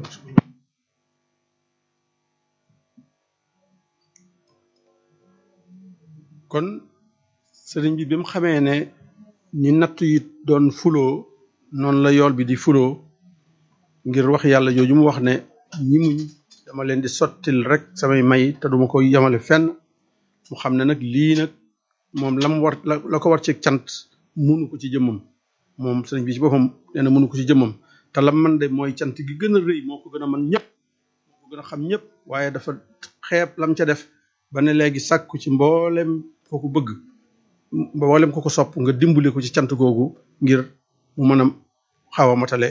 kon sëriñ bi bi mu xamee ne ni natt yi doon fuloo noonu la yool bi di fuloo ngir wax yàlla jooju mu wax ne ñi muñ dama leen di sottil rek samay may te duma ko yemale fenn mu xam ne nag lii nag moom lam war la la ko war ci cant munu ko ci jëmmam moom sëriñ bi ci boppam nee na munu ko ci jëmmam te lam man de mooy cant gi gën a rëy moo ko gën a man ñëpp moo ko gën a xam ñëpp waaye dafa xeeb lam ca def ba ne léegi sàkku ci mboolem ko ko bëgg mboolem ko ko sopp nga dimbali ko ci cant googu ngir mu mën a xaw a matale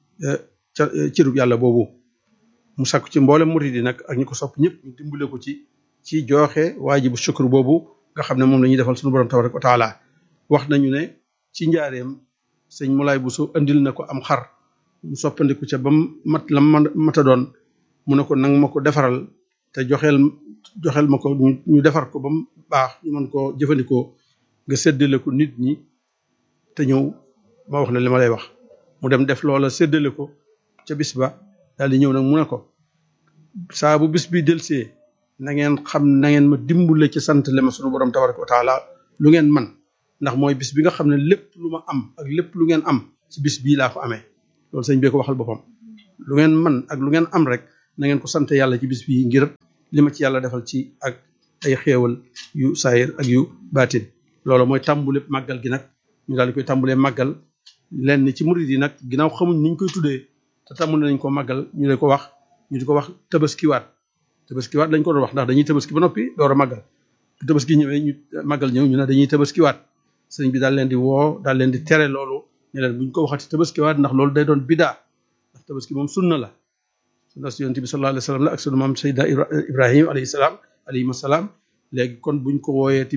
ca cirub yàlla boobu mu sàkku ci mboolem murid yi nag ak ñi ko sopp ñëpp ñu dimbale ko ci ci jooxe waajibu shukr boobu nga xam ne moom la ñuy defal suñu borom tabaraka wa taala wax nañu ne ci njaareem sëñ Moulay Bousso andil na ko am xar mu soppandiku ca ba mat la mata doon mu ne ko nang ma ko defaral te joxeel joxeel ma ko ñu defar ko ba mu baax ñu mën koo jëfandikoo nga séddale ko nit ñi te ñëw ma wax la li ma lay wax mu dem def loola séddale ko ca bis ba daal di ñëw nag mu ne ko saa bu bis bi delsee na ngeen xam na ngeen ma dimbule ci sant le ma sunu borom tabaraka wa taala lu ngeen man ndax mooy bis bi nga xam ne lépp lu ma am ak lépp lu ngeen am ci bis bii laa ko amee loolu sëñ bee ko waxal boppam lu ngeen man ak lu ngeen am rek na ngeen ko sant yàlla ci bis bii ngir li ma ci yàlla defal ci ak ay xéewal yu saayir ak yu baatin loolu mooy tàmbule màggal gi nag ñu daal di koy tàmbulee màggal lenn ci murid yi nag ginnaaw xamuñ niñ koy tuddee te tàmbule nañ ko màggal ñu lay ko wax ñu di ko wax tabaskiwaat tabaskiwaat lañ ko doon wax ndax dañuy tabaski ba noppi door a màggal bu tabaski ñëwee ñu màggal ñëw ñu ne dañuy tabaskiwaat sëriñ bi daal leen di woo daal leen di tere loolu ne leen buñ ko waxati tabaskiwaat ndax loolu day doon bidaa ndax tabaski moom sunna la sunna si yonent bi sallallahu alayhi wa sallam la ak sunu maam Seydina Ibrahim alayhi salaam alayhi salaam léegi kon buñ ko wooyeeti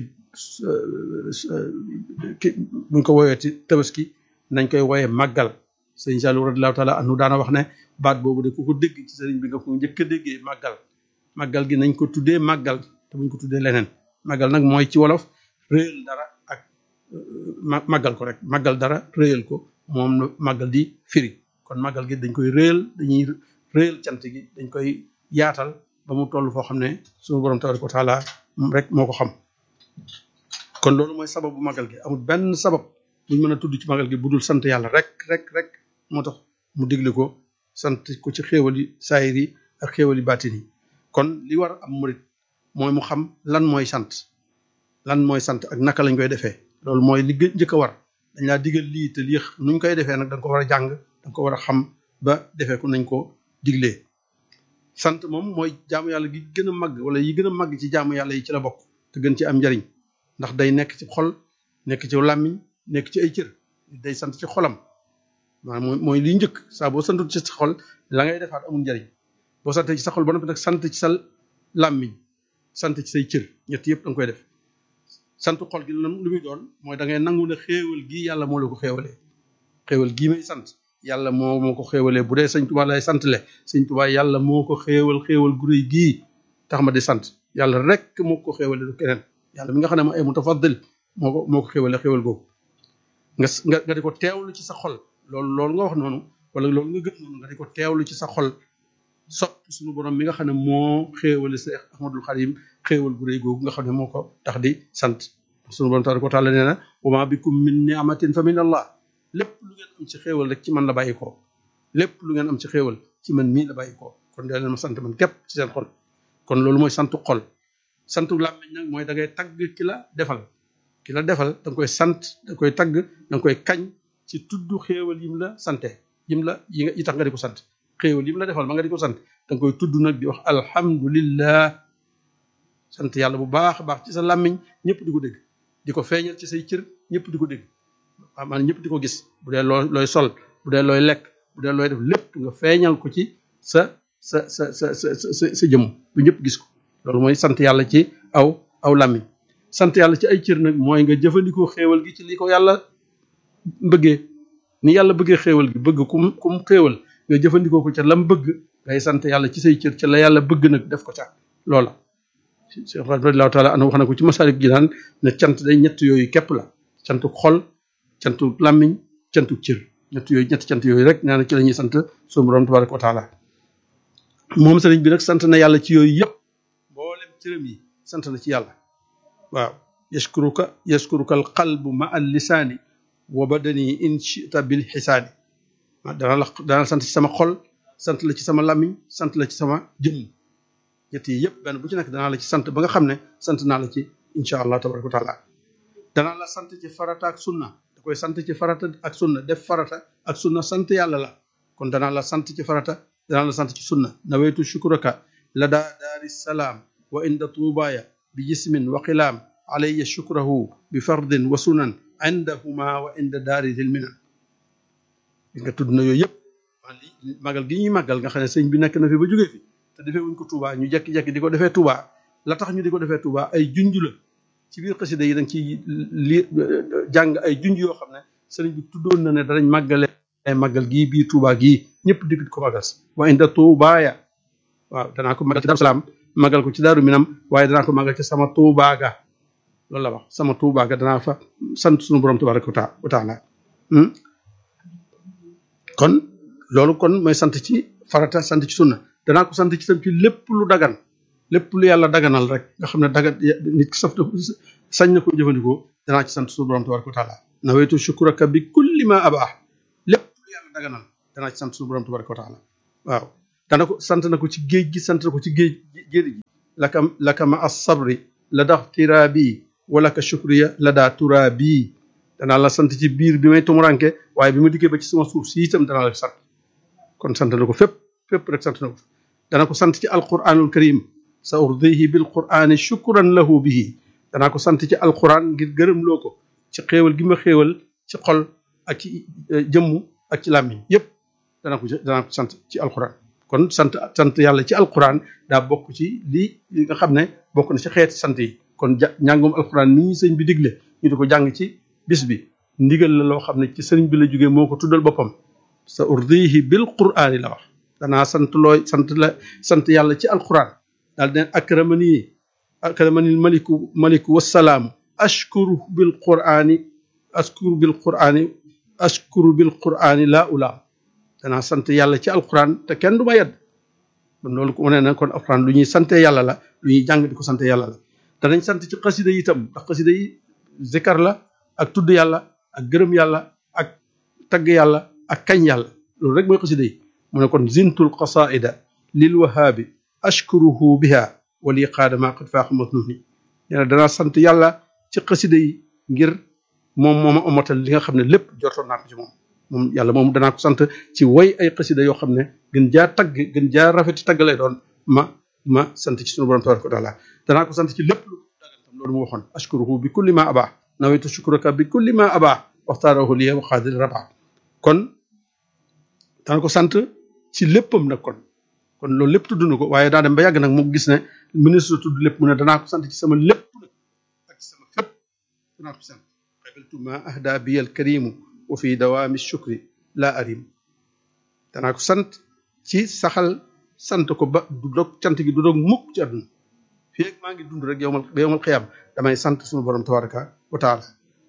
buñ ko wooyeeti tabaski nañ koy wooyee màggal sëriñ Saliou radiyallahu taala anhu daana wax ne baat boobu de ku ko dégg ci sëriñ bi nga ko njëkk a déggee màggal màggal gi nañ ko tuddee màggal te buñ ko tuddee leneen màggal nag mooy ci wolof réyal dara ak màggal ko rek màggal dara réyal ko moom màggal di firi kon màggal gi dañ koy réyal dañuy réyal cant gi dañ koy yaatal ba mu toll foo xam ne suñu borom tabaraka wa taala rek moo ko xam kon loolu mooy sababu màggal gi amul benn sabab buñ mën a tudd ci màggal gi bu dul sant yàlla rek rek rek moo tax mu digle ko sant ko ci xéewali saayir yi ak xéewali baatin yi kon li war am murit mooy mu xam lan mooy sant lan mooy sant ak naka lañ koy defee loolu mooy li njëkk a war dañ laa digal lii te lii nuñ koy defee nag da nga ko war a jàng da nga ko war a xam ba defee ko nañ ko diglee sant moom mooy jaamu yàlla gi gën a màgg wala yi gën a màgg ci jaamu yàlla yi ci la bokk te gën ci am njariñ ndax day nekk ci xol nekk ci làmmiñ nekk ci ay cër day sant ci xolam maanaam mooy mooy liy njëkk saa boo santul ci sa xol la ngay defaat amul njariñ boo santee ci sa xol ba noppi nag sant ci sa làmmiñ sant ci say cër ñett yëpp da nga koy def sant xol gi lu muy doon mooy da ngay nangu ne xéewal gii yàlla moo la ko xéewalee xéewal gii may sant yàlla moo moo ko xéewalee bu dee sëñ Tuubaa lay sant le sëñ Tuubaa yàlla moo ko xéewal xéewal gu réy gii tax ma di sant yàlla rek moo ko xéewalee du keneen yàlla mi nga xam ne ma ay mutafaddil moo ko moo ko xéewalee xéewal googu nga nga nga di ko teewlu ci sa xol loolu loolu nga wax noonu wala loolu nga gëm noonu nga di ko teewlu ci sa xol sopp suñu borom mi nga xam ne moo xéewale Seex Ahmadul Xadim xéewal gu réy googu nga xam ne moo ko tax di sant suñu borom tabaraka wa taala nee na wa ma bikum min ni'matin fa min allah lépp lu ngeen am ci xéewal rek ci man la bàyyi koo lépp lu ngeen am ci xéewal ci man mii la bàyyi koo kon dee leen ma sant man képp ci seen xol kon loolu mooy santu xol santu làmmiñ nag mooy da ngay tagg ki la defal ki la defal da nga koy sant da nga koy tagg da nga koy kañ ci tudd xéewal yim la sante yim la yi nga yi tax nga di ko sant xéewal yim la defal ba nga di ko sant da nga koy tudd nag di wax alhamdulillah sant yàlla bu baax a baax ci sa làmmiñ ñëpp di ko dégg di ko feeñal ci say cër ñëpp di ko dégg waaw maanaam ñëpp di ko gis bu dee loo looy sol bu dee looy lekk bu dee looy def lépp nga feeñal ko ci sa sa sa sa sa sa sa jëmm bu ñëpp gis ko loolu mooy sant yàlla ci aw aw làmmiñ sant yàlla ci ay cër nag mooy nga jëfandikoo xéewal gi ci li ko yàlla bëggee ni yàlla bëggee xéewal gi bëgg kum kum xéewal nga jëfandikoo ko ca lam bëgg ngay sant yàlla ci say cër ca la yàlla bëgg nag def ko ca loola Cheikh radiyallahu taala anhu wax na ko ci masalik ji naan ne cant day ñett yooyu képp la cantu xol cantu làmmiñ cantu cër ñett yooyu ñetti cant yooyu rek nee na ci la ñuy sant suñu borom tabaraka wa taala moom sëriñ bi nag sant na yàlla ci yooyu yëpp mboolem cërëm yi sant na ci yàlla waaw yashkuruka yashkuruka al qalbu ma al lisaani wa badani in chita bil xisaani dana la dana la sant ci sama xol sant la ci sama làmmiñ sant la ci sama jëmm ñett yi yëpp benn bu ci nekk danaa la ci sant ba nga xam ne sant naa la ci incha allah tabaraka wa taala danaa la sant ci farata ak sunna da koy sant ci farata ak sunna def farata ak sunna sant yàlla la kon danaa la sant ci farata danaa la sant ci sunna nawaytu shukuraka lada daari salaam wa inda tuubaaya bi jismin wa qilaam alayya shukrahu bi fardin wa sunan indahuma wa inda daari dil minan nga tudd na yooyu yëpp waa li magal gi ñuy màggal nga xam ne sëñ bi nekk na fi ba jógee fi te defee wuñ ko Touba ñu jekki-jekki di ko defee Touba la tax ñu di ko defee Touba ay junj la ci biir xasida yi dañ ci li jàng ay junj yoo xam ne sëriñ bi tuddoon na ne danañ màggale ay màggal gii biir Touba gii ñëpp di ko màggal wa inda Toubaaya waaw danaa ko màggal ci Daaru Salaam màggal ko ci Daaru Minam waaye danaa ko màggal ci sama Touba ga loolu la wax sama Touba ga danaa fa sant suñu borom tabaraka wa taala kon loolu kon mooy sant ci farata sant ci sunna danaa ko sant ci tam ci lépp lu dagan lépp lu yàlla daganal rek nga xam ne dagan nit ki saf na sañ na ko jëfandikoo danaa ci sant suñu borom tabaraka wa taala nawaytu shukuraka bi kulli ma abah lépp lu yàlla daganal danaa ci sant suñu borom tabaraka wa taala waaw dana ko sant na ko ci géej gi sant na ko ci géej géej gi laka laka ma as sabri la dax tiraabi wala ka shukriya la daa turaabi danaa la sant ci biir bi may tumuranke waaye bi ma dikkee ba ci sama suuf si itam danaa la sant kon sant na ko fépp fépp rek sant na ko dana ko sant ci alquranul karim sa urdihi bil qurani shukran lahu bihi danaa ko sant ci alquran ngir gërëm loo ko ci xéewal gi ma xéewal ci xol ak ci jëmm ak ci làmmiñ yépp danaa ko danaa ko sant ci alquran kon sant sant yàlla ci alquran daa bokk ci li nga xam ne bokk na ci xeeti sant yi kon ja njàngum alquran ni ñu sëñ bi digle ñu di ko jàng ci bis bi ndigal la loo xam ne ci sëriñ bi la jógee moo ko tuddal boppam sa urdihi bil qur'aani la wax danaa sant looy sant la sant yàlla ci alquran daal den akramani akramani maliku maliku wasalaamu ashkuru bil qur'aani ashkuru bil qur'aani ashkuru bil qur'aani laa ulaam danaa sant yàlla ci alquran te kenn du ma yedd kon loolu ko wane na kon alquran lu ñuy sante yàlla la lu ñuy jàng di ko sante yàlla la danañ sant ci xasida yi itam ndax xasida yi zikar la ak tudd yàlla ak gërëm yàlla ak tagg yàlla ak kañ yàlla loolu rek mooy xasida yi mu ne kon zintul qasaida lil wahaabi ashkuruhu biha wali qaada ma qad faax matnuni nee na danaa sant yàlla ci xasida yi ngir moom mooma omatal li nga xam ne lépp jortoon naa ko ci moom moom yàlla moom danaa ko sant ci woy ay xasida yoo xam ne gën jaa tagg gën jaa rafeti tagg lay doon ma ma sant ci sunu borom tabaraka wa taala danaa ko sant ci lépp lu dagantam loolu mu waxoon ashkuruhu bi kulli ma abaa nawaytu shukraka bi kulli ma abaa waxtaarahu liya wa xaadir raba kon dana ko sant ci léppam nag kon kon loolu lépp tudd na ko waaye daa dem ba yàgg nag mu gis ne ministre tudd lépp mu ne danaa ko sant ci sama lépp nag ak sama fépp danaa ko sant qabiltu ma ahda bi al karimu wa fi dawaami shukri la arim danaa ko sant ci saxal sant ko ba du dog cant gi du dog mukk ci àdduna fii ak maa ngi dund rek yowmal ba yowmal xiyam damay sant suñu borom tabaraka wa taala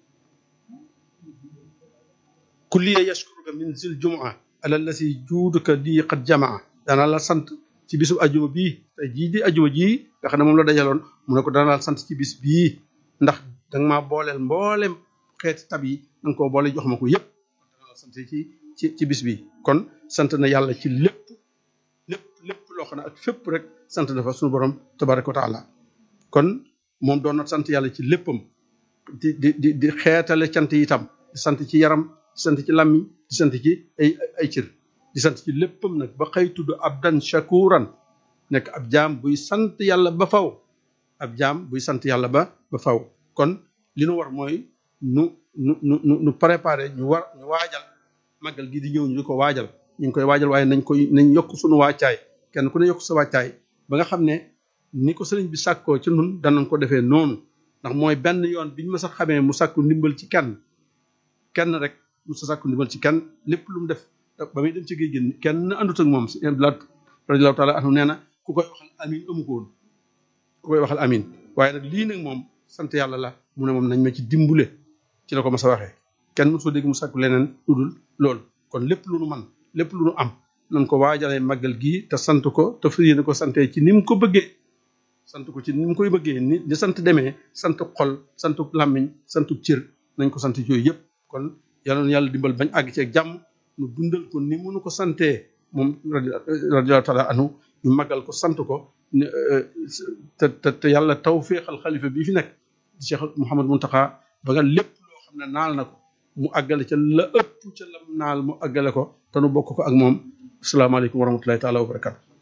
kulliya yashkuruka min zil jumaa ala lasi juuduka lii qad jamaa danaa la sant ci bisu ajuma bii tey jii di ajuma jii nga xam ne moom la dajaloon mu ne ko danaa la sant ci bis bii ndax danga maa booleel mboolem xeeti tab yi danga koo boole jox ma ko yépp danaa la sant ci ci ci bis bii kon sant na yàlla ci lépp lépp lépp loo xam ne ak fépp rek sant na fa suñu borom tabaraka wa taala kon moom doon na sant yàlla ci léppam di di di di xeetale cant yi itam di sant ci yaram di sant ci làmmiñ di sant ci ay ay cër di sant ci léppam nag ba xëy tudd abdan shakuran nekk ab jaam buy sant yàlla ba faw ab jaam buy sant yàlla ba ba faw kon li nu war mooy nu nu nu nu préparer ñu war ñu waajal màggal gi di ñëw ñu di ko waajal ñu ngi koy waajal waaye nañ koy nañ yokk suñu wàccaay kenn ku ne yokk sa wàccaay ba nga xam ne ni ko sëriñ bi sàkkoo ci nun danañ ko defee noonu ndax mooy benn yoon biñ ma sax xamee mu sàkku ndimbal ci kenn kenn rek mu sa sàkku ndimbal ci kenn lépp lu mu def ba muy dem ci géej gi kenn andut ak moom si Abdulaay radiyallaahu taala anhu nee na ku koy waxal amin amu ko woon ku koy waxal amin waaye nag lii nag moom sant yàlla la mu ne moom nañ ma ci dimbule ci la ko ma sa waxee kenn mosoo dégg mu sàkku leneen lu dul loolu kon lépp lu nu man lépp lu nu am nañ ko waajalee màggal gii te sant ko te fas yéene ko sante ci ni mu ko bëggee sant ko ci ni mu koy bëggee ni ni sant demee sant xol sant làmmiñ sant cër nañ ko sant yooyu yëpp kon yàlla na yàlla dimbal bañ àgg ceeg jàmm nu dundal ko ni mënu ko santee moom radiyallahu taala anhu ñu màggal ko sant ko te te te yàlla taw féexal xalifa bii fi nekk Cheikh Mouhamad Mountakha ba nga lépp loo xam ne naal na ko mu àggale ca la ëpp ca lam naal mu àggale ko te nu bokk ko ak moom asalaamaaleykum wa rahmatullahi taala wa barakatu